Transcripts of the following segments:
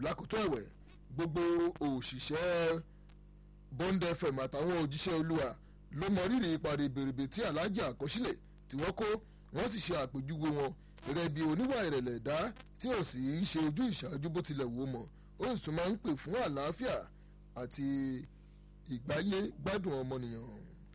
lákòótọ́ ẹ̀wẹ̀ gbogbo òṣìṣẹ́ bond fm àtàwọn òjíṣẹ́ olúwa ló mọ rírì ipa ribiribi tí alájà àkọsílẹ̀ tí wọ́n kó wọ́n sì ṣe àpèjúwe wọn gẹ́gẹ́ bí oníwà ìrẹ̀lẹ̀ ẹ̀dá tí ò sì ń ṣe ojú ìṣáájú bó tilẹ̀ wò mọ́ ó sì tún máa ń pè fún àlàáfíà àti ìgbáyé gbádùn ọmọnìyàn.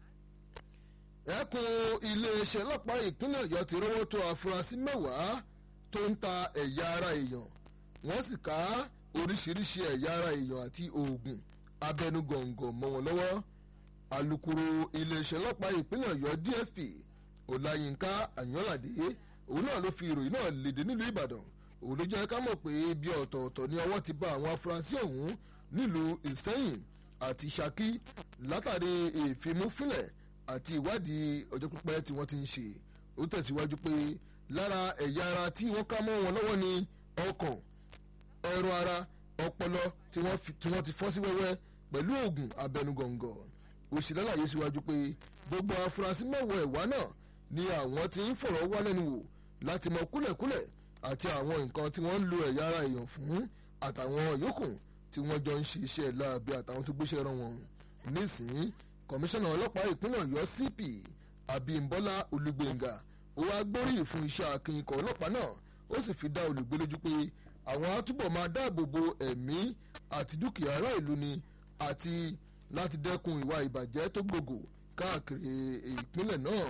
ẹkùn iléeṣẹ́ ọlọ́pàá ìpínlẹ̀ ọ̀yọ́ ti rọ́wọ́ tó afurasí mẹ́wàá tó ń ta ẹ̀yà ara èèyàn wọ́n sì ká oríṣiríṣi ẹ̀yà ara èèyàn àti oògùn abẹnugọ̀ngọ̀ mọ́ wọn lọ́wọ́ alukoro iléeṣẹ́ ọlọ́pàá ìpínlẹ̀ ọ̀yọ́ dsp ọláyínká àyànládé òun náà ló fi ìròyìn náà léde nílùú ìbàdàn òun ló jẹ́ ká mọ̀ pé bí ọ̀tọ̀ọ̀tọ̀ ni ọwọ́ ti bá àwọn afurasí ọ̀hún nílùú ìsẹ́yìn àti ṣakí látàrí ìfimúfilẹ̀ àti ìwádìí ọjọ́ pípẹ́ tí wọ́n ti ń ṣe ó tẹ̀síwájú pé lára ẹ̀yà ara tí wọ́n ká mọ́ wọn lọ́wọ́ ni ọkàn ẹ̀rọ ara ọpọlọ tí wọ́n ti fọ́ sí wẹ́wẹ́ pẹ̀lú oògùn abẹnugọ̀ngọ̀ òṣèlú àlàyé síwájú pé gbogbo afurasí mẹ́wàá ẹ̀wá náà ni àwọn ti ń fọ̀rọ̀ wá lẹ́nu wò láti mọ kúlẹ̀kúlẹ̀ àti àwọn nǹkan tí wọ́n ń lo ẹ̀yà ara èèyàn fún àtàwọn yòókù tí wọ́n jọ ń ṣe iṣẹ́ láabi àtàwọn tó gbéṣẹ́ rán wọn. nísìnyí kọmíṣánná ọlọ́pàá ìpínlẹ̀ ọ̀yọ́ cp abímbọ́lá olùgbèǹgà ó wá gbóríyìn fún iṣẹ́ akin ikọ̀ ọlọ́pàá náà ó sì fi dá olùgbé lójú pé àwọn á túbọ̀ máa dáàbò bo ẹ̀mí àti dúkìá ará ìlú ni àti láti dẹ́kun ìwà ìbàjẹ́ tó gbogbo káàkiri ìpínlẹ̀ náà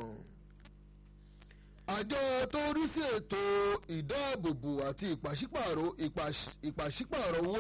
àjọ tó rí sí ètò ìdáàbòbò àti ìpàṣípààrọ̀ ìpàṣípààrọ̀ owó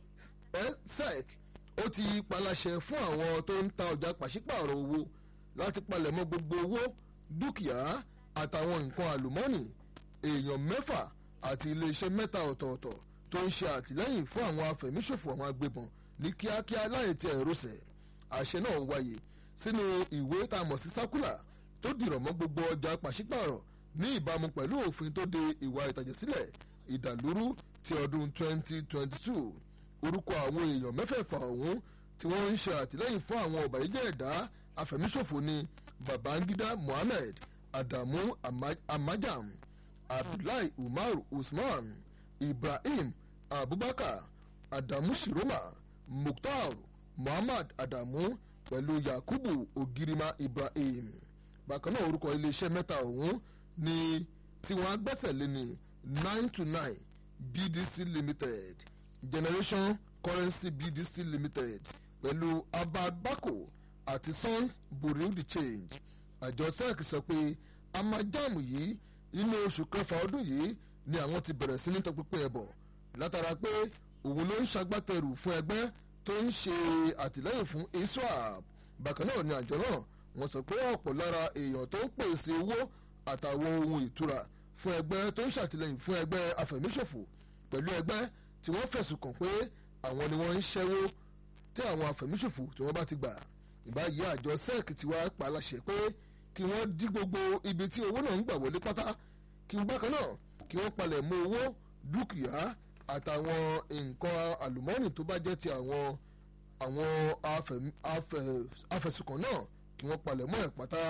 sec ó ti paláṣẹ fún àwọn tó ń ta ọjà pàṣípààrọ̀ owó láti palẹ̀mọ́ gbogbo owó dúkìá àtàwọn nǹkan àlùmọ́ọ́nì èèyàn mẹ́fà àti iléeṣẹ́ mẹ́ta ọ̀tọ̀ọ̀tọ̀ tó ń ṣe àtìlẹ́yìn fún àwọn afẹ̀míṣòfò àwọn agbébọn ní kíákíá láì tí ẹ̀ rọ̀ṣẹ̀ àṣẹ náà wáyé sínú ìwé tá a mọ̀ sí sákúlà tó dìrọ̀ mọ́ gbogbo ọjà pàṣípààrọ̀ ní ìbámu pẹ̀lú òfin tó de ìwà ìtàjẹ̀sílẹ̀ ìdàlúrú ti ọdún 2022 orúkọ àwọn èèyàn mẹ́fẹ̀ẹ̀fà ọ̀hún tí wọ́n ń ṣe àtìlẹ́yìn fún àwọn ọ̀bàyéjẹ́ ẹ̀dá afẹ̀míṣòfò ni babangida mohammed adamu amajam abdullahi umar usman ibrahim abubakar adamu shiroma mukhtar muhammad adamu pẹ̀lú yakubu ogirima ibrahim bákan náà orúkọ iléeṣẹ́ mẹ́ta ọ̀hún ni tí wọ́n á gbẹ́sẹ̀ lé ní nine to nine bdc limited generation currency bdc limited pẹ̀lú abagbako àti sons bureau de change àjọ sec sọ pé amajamu yìí inú oṣù kẹfà ọdún yìí ni àwọn ti bẹ̀rẹ̀ sí ní tọpinpin ẹ̀bọ̀ látara pé òun ló ń ṣagbátẹrù fún ẹgbẹ́ tó ń ṣe àtìlẹ́yìn fún iswap bákan náà ni àjọ náà wọ́n sọ pé ọ̀pọ̀ lára èèyàn tó ń pèsè owó àtàwọn ohun ìtura fún ẹgbẹ́ tó ń ṣàtìlẹ́yìn fún ẹgbẹ́ afẹ̀míṣòfò pẹ̀lú ẹgbẹ́ tí wọ́n fẹ̀sùn kàn pé àwọn ni wọ́n ń ṣẹ́wó tí àwọn afẹ̀míṣòfò tí wọ́n bá ti gbà ìbáyìí àjọ sec ti wá pa láṣẹ pé kí wọ́n dí gbogbo ibi tí owó náà ń gbà wọlé pátá kí wọ́n bákan náà kí wọ́n palẹ̀ mọ́ owó dúkìá àtàwọn nǹkan àlùmọ́ọ́nì tó bá jẹ́ ti àwọn àwọn afẹ̀sùnkàn náà kí wọ́n palẹ̀ mọ́ ẹ̀ pátá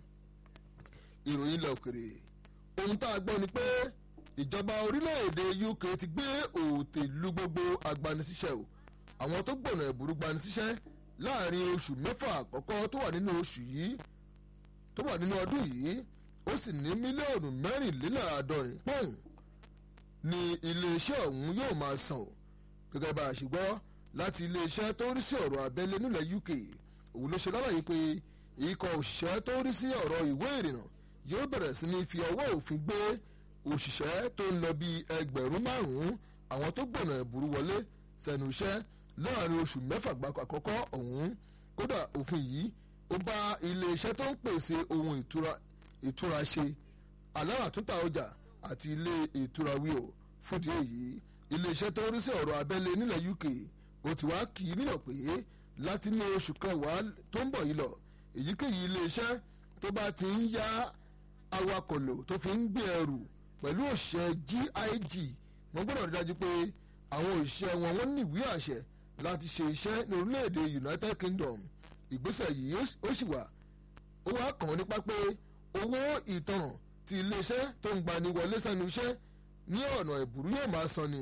ìròyìn ilẹ̀ òkèrè ohun tá a gbọ́ ni pé ìjọba orílẹ̀-èdè UK ti gbé òòtè lu gbogbo agbanisíṣẹ́ o àwọn tó gbọ̀nà ẹ̀bùrú gbanisíṣẹ́ láàrin oṣù mẹ́fà àkọ́kọ́ tó wà nínú oṣù yìí tó wà nínú ọdún yìí ó sì ní mílíọ̀nù mẹ́rìnléláàádọ́rin pọ́ùn ni iléeṣẹ́ ọ̀hún yóò máa san o gẹ́gẹ́ bá a ṣe gbọ́ láti iléeṣẹ́ tó rí sí ọ̀rọ̀ abẹ́lé nílẹ̀ UK òun ló ṣe lálàyé pé ikọ̀ òṣìṣẹ́ tó rí sí ọ̀rọ̀ ìwé ìrìnnà yóò bẹ̀rẹ̀ sí ní fi ọwọ́ òfin gbé òṣìṣẹ́ tó ń lọ bí ẹgbẹ̀rún márùn-ún àwọn tó gbọ̀nà ẹ̀bùrú wọlé sẹ́nu iṣẹ́ láàrin oṣù mẹ́fà gbáko àkọ́kọ́ ọ̀hún kódà òfin yìí ó bá iléeṣẹ́ tó ń pèsè ohun ìtura ìtura ṣe aláràtúntà ọjà àti ilé ìtura wí o fúdi èyí iléeṣẹ́ tó ń rí sí ọ̀rọ̀ abẹ́lé nílẹ̀ UK ó ti wá kì í nílò pé láti ní oṣù kẹwàá tó ń bọ̀ yìí lọ èyíkéyìí iléeṣẹ́ tó bá ti ń yá awakọ̀ lò tó fi ń gbé ẹrù pẹ̀lú òṣìṣẹ́ GIG wọ́n gbọ́dọ̀ rí dájú pé àwọn òṣìṣẹ́ wọn wọ́n ní ìwé àṣẹ láti ṣe iṣẹ́ ní orílẹ̀-èdè United Kingdom ìgbésẹ̀ yìí ó sì wà ó wá kàn án nípa pé owó ìtanràn ti iléeṣẹ́ tó ń gbani wọlé sẹ́nu iṣẹ́ ní ọ̀nà ìbúrú yóò máa san ni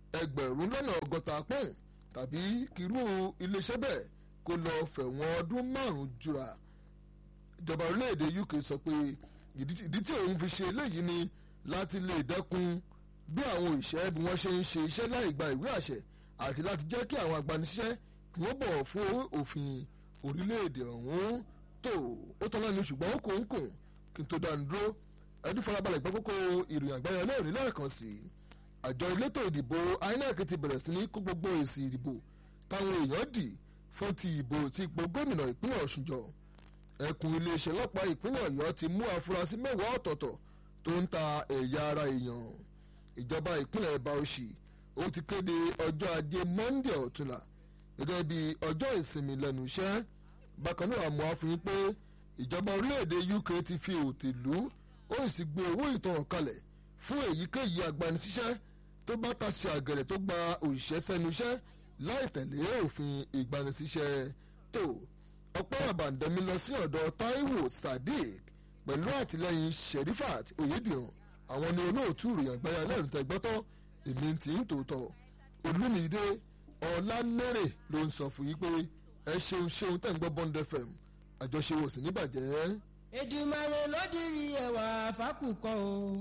ẹgbẹ̀rún lọ́nà ọgọ́ta pọ́ùn tàbí kírú iléeṣẹ́ bẹ́ẹ̀ kó lọ fẹ̀wọ̀n ọdún márùn-ún jura ìjọba orílẹ̀-èdè UK sọ pé ìdí tí òun fi ṣe eléyìí ni láti lè dẹ́kun bí àwọn òṣìṣẹ́ bí wọ́n ṣe ń ṣe iṣẹ́ láì gba ìwé àṣẹ àti láti jẹ́ kí àwọn agbanisíṣẹ́ kí wọ́n bọ̀wọ̀ fún òfin orílẹ̀-èdè ọ̀hún tó ó tán lẹ́nu ṣùgbọ́n ó kò ń kùn kí n tó dánu dúró ẹdún farabalẹ̀ gbọ́ kókó ìròyìn àgbáyọ lẹ́rìí lẹ́ẹ̀kan sí i àjọ elétò ìdìbò INEC ti bẹ̀rẹ̀ sí ní kó gbogbo èsì ìdìbò táwọn èèyàn dì fún ti ìbò ti ipò gómìnà ìpínlẹ̀ Ọ̀ṣun jọ ẹkùn iléeṣẹ́ ọlọ́pàá ìpínlẹ̀ Ọ̀yọ́ ti mú afurasí mẹ́wàá ọ̀tọ̀ọ̀tọ̀ tó ń ta ẹ̀yà ara èèyàn ìjọba ìpínlẹ̀ Bauchi ó ti kéde ọjọ́ ajé Monday ọ̀túnla gẹ́gẹ́ bí ọjọ́ ìsinmi lẹ́nu iṣẹ́ bákan náà àmọ́ àfihàn pé ìjọba orílẹ̀-èdè UK ti fi òtèlú ó sì gbé owó ìtanràn kalẹ̀ fún èyíkéyìí agbanisíṣẹ́ tó bá tasí àgẹ̀rẹ̀ tó gba òṣìṣẹ́ sẹ́nu iṣẹ́ láì tẹ̀lé òfin ìgbanisíṣẹ́ tó ọpẹ́ àbàǹdẹ̀mí lọ sí ọ̀dọ̀ Taiwo Sadiq pẹ̀lú àtìlẹ́yìn Sherifat Oyediran àwọn ni olóòtú ìròyìn àgbáyà lẹ́rìn tẹ́gbọ́tọ́ èmi ti ń tòótọ́ Olúmídé Ọlálérè ló ń sọ fún yí pé ẹ ṣeun ṣeun tẹ̀ ń gbọ́ Bond FM àjọṣe wò sí níbàjẹ́. Èdùmàrè ló dirí ẹwà fákùkọ o.